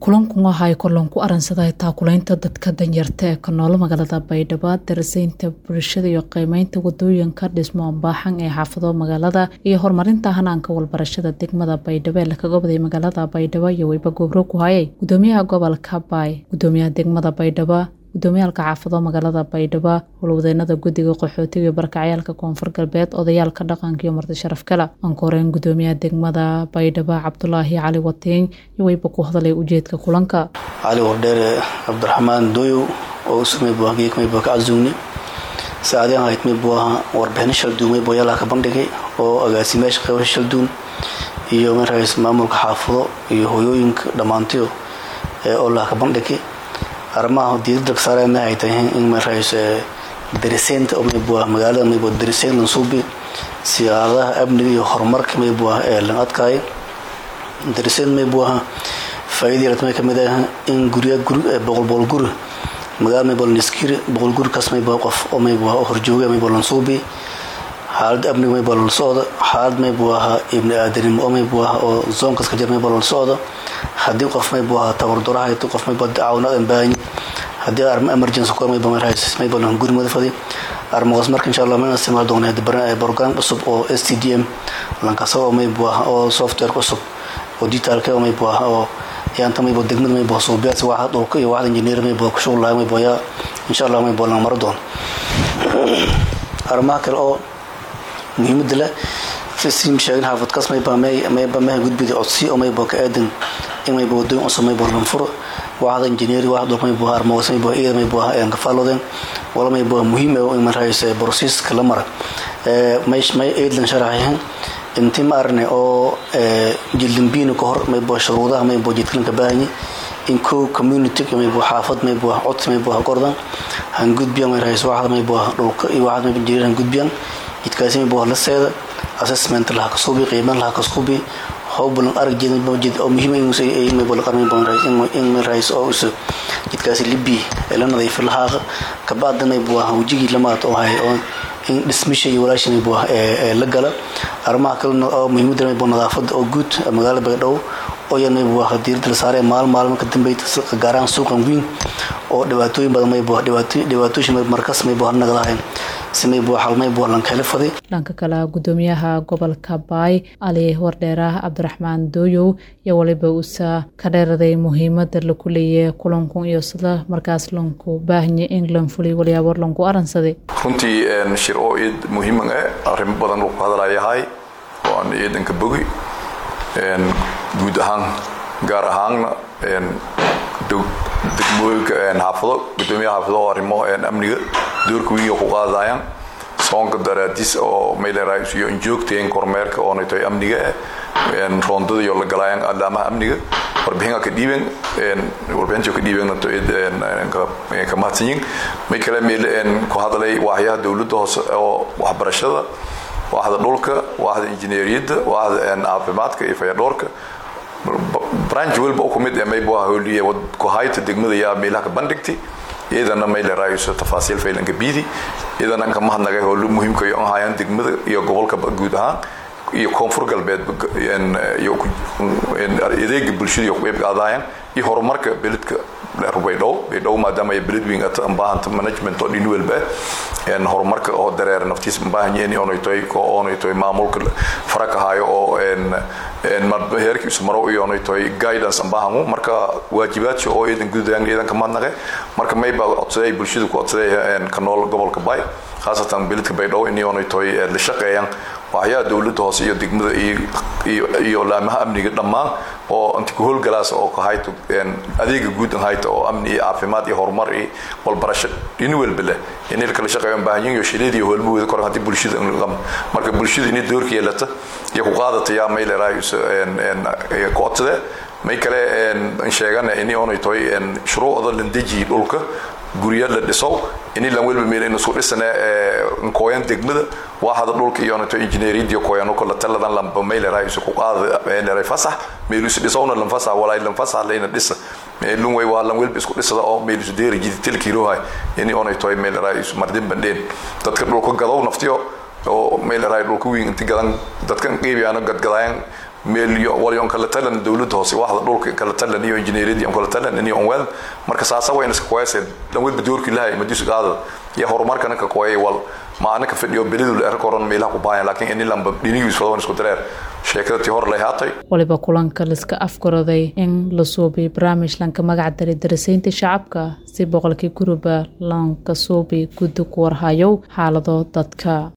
kulankan waxaay kolon ku aransaday taakulaynta dadka danyarta ee ka nool magaalada baydhabo darasaynta bulshada iyo qiimeynta wadooyinka dhismo baaxan ee xaafado magaalada iyo horumarinta hanaanka walbarashada degmada baydhabo ee lakaga waday magaalada baydhabo iyo weyba gobro ku hayay gudoomiyaha gobolka baay gudoomiyaha degmada baydhabo gudoomiyaalka xaafado magaalada baydhabo howlwadeenada guddiga qaxootiga iyo barakacyaalka koonfur galbeed odayaalka dhaqanka iyo marti sharaf kale aan ka horeyn gudoomiyaha degmada baydhabo cabdulaahi cali watiin iyo weyba ku hadalay ujeedka kulanka cali wardheere cabdiraxmaan doyow oo usumay buageekmay bua ka casuugni saacadeen hayd may buaha warbixino shalduun may booyaalaa ka bandhigay oo agaasimayaasha qeybasha shalduun iyo markaas maamulka xaafado iyo hooyooyinka dhammaantiyo ee olaa ka bandhigay arrimaha diidada saareen ay tahay in markaas dariseynta maybua magaalada maybua dariseyn lansuubi siyaaradaha amniga iyo horumarka maybua ee lan adkaayo dariseyn maybuaha faa'iida yarad may kamid ah in gurya guri boqol boqol guri magaalada maybua laniskiri boqol guri kaas maybua qof oo maybua horjooga maybua lansuubi xaalada amniga maybua lala socda xaalad maybuaha ibni aadanimo oo maybuaha oo zoonkaas ka jir maybua lala socda haddii qof maybuaha tabarduraha haddii qof mayba caawinaad aan baahanyi haddii arma emergency kor mayba marhays mayba lan guri madafadi armaqas marka insha allah mayna isticmaal doona program cusub oo s t d m lankasa oo maybuaha oo software cusub oo digitalka oo maybuaha oo yaanta mayba degmada maybuha suubiyaas waaxda dhulka iyo waaxda engineer maybuha ku shughul lahay maybuha yaa insha allah maybuha lan maro doona arrimaha kale oo muhiimada leh sim sheegin xaafadkaas mayba mayba meha gudbida codsi oo mayba ka aadan in mayba wadooyin cusub mayba lanfuro waaxda engineer waaxda dhulka mayba armaqas mayba iyada mayba aan ka faalodeen wala mayba muhiim ah in marhays processka la mara may may eedlan sharaxayn intii ma arne oo jildambiina ka hor mayba shuruudaha mayba jidkalanka baahanyi in kow community mayba xaafad mayba codsi mayba qordan han gudbiyaan marhays waaxda mayba dhulka iyo waaxda mayba engineer han gudbiyaan jidkaasi mayba la seeda assessment laha ka suubi qiiman laha ka suubi howbalan arag jeed oo muhiim in rais oo isu jidkaasi libi ee la nadiifi lahaaqa kabacda maybuah wejigii lamaad oo hay oo in dhismisha iyo walaashi maybuah ee la gala arrimaha kalena oo muhiimada maybu nadaafada oo guud magaalada baydhabo oo yan maybuah diirada la saaree maal maalmo ka dambeyta gaaraan suuqan weyn oo dhibaatooyin badan maybuah dhibaatooyin markas maybuah nagadahayn dhanka kale gudoomiyaha gobolka baay ali wardheeraah cabdiraxmaan dooyow iyo waliba uusa ka dheeraday muhiimada laku leeyahay kulanku iyo sida markaas lanku baahanya in lan fuliy walyaabo lanku aransaday runtii shir oo iid muhiiman eh arrimo badan lagu hadalayahay oo aan ciidanka bogi guud ahaan gaar ahaanna degmooyinka xaafado gudoomiyaha xaafado oo arrimo amniga doorka wiiga ku qaadayaan soonka daraadiis oo maylerais iyo injoogteen kormeerka oonay tahay amniga roondada iyo la galaayaan alaamaha amniga warbixin ka dhiiben warbixinta ka dhiiben ka mahadsanyin may kale meel ku hadalay waaxyaha dowladda hoose oo waxbarashada waaxda dhulka waaxda injineeriyadda waaxda caafimaadka iyo fayadhoorka branch walba ku mid maybu holiye kuhayta degmada yaa meelaha ka bandhigtay iyadana mayleraayo tafaasiil faylanka biidi iyadana anka mahadnagay howlo muhiimka iyo ahayaan degmada iyo gobolka guud ahaan iyo koonfur galbeed adeega bulshada iyo qeyb qaadayaan iyo horumarka beledka baydhabo baydhabo maadaama ay beled weyn baahanta management oo dhin walba horumarka oo dareera naftiis baahanyeen oonay tahay oonay tahay maamulka farag ahaayo oo heerka isu maro iyo oonay tahay guidance baahangu marka waajibaadka oo iidan gudayaan iidanka mahadnaqe marka mayba codsaday bulshada ku codsaday ka nool gobolka bay khaasatan beledka baydhabo in oonay tahay la shaqeeyaan waxyaha dowladda hoose iyo degmada iyo laamaha amniga dhammaan oo inta ku howlgalaas oo kahayto adeega guud hayta oo amni iyo caafimaad iyo horumar iyo walbarasho dhini walba leh inay kala shaqeeyaan baahanyin iyo shileed iyo howlmahooda kor haddii bulshada marka bulshada inay doorka yeelata iyo ku qaadata yaa mayleeraay ku codsade may kale sheegana ini oonay tahay shuruucda landeji dhulka gurya la dhiso ini lan welba meel inu isku dhisane nkooyan degmada waaxda dhulka iyo nato injineeriyadii kooyano kala taladan lamba mayleray isu ku qaada mayleray fasax meel isu dhisowna lan fasax walaa lan fasax leena dhisa meelun way waa lan welba isku dhisada oo meel isu deeri jidi tilkiirohay ini onay toy mayleray isu mardin bandheen dadka dhulka gadow naftiyo oo mayleray dhulka wiin inti gadan dadkan qeybiyaano gadgadaayan meel iyo walion kala talan dowladda hoose waxda dhulka kala talan iyo injineeriyadii kala talan iyo onwel marka saasa way iska qoyse lan wad badoorki lahay madis qaada ya horumarkana ka qoyay wal ma anaka fadhiyo belidu la koron meelaha ku baahan laakiin in lamba dhinigiis wada isku dareer sheekada tii hor lahaatay waliba kulanka liska afgaraday in la suubiy barnaamij lanka magac daray darasaynta shacabka si boqolkii guruba lanka suubi guddi ku warhayow xaalado dadka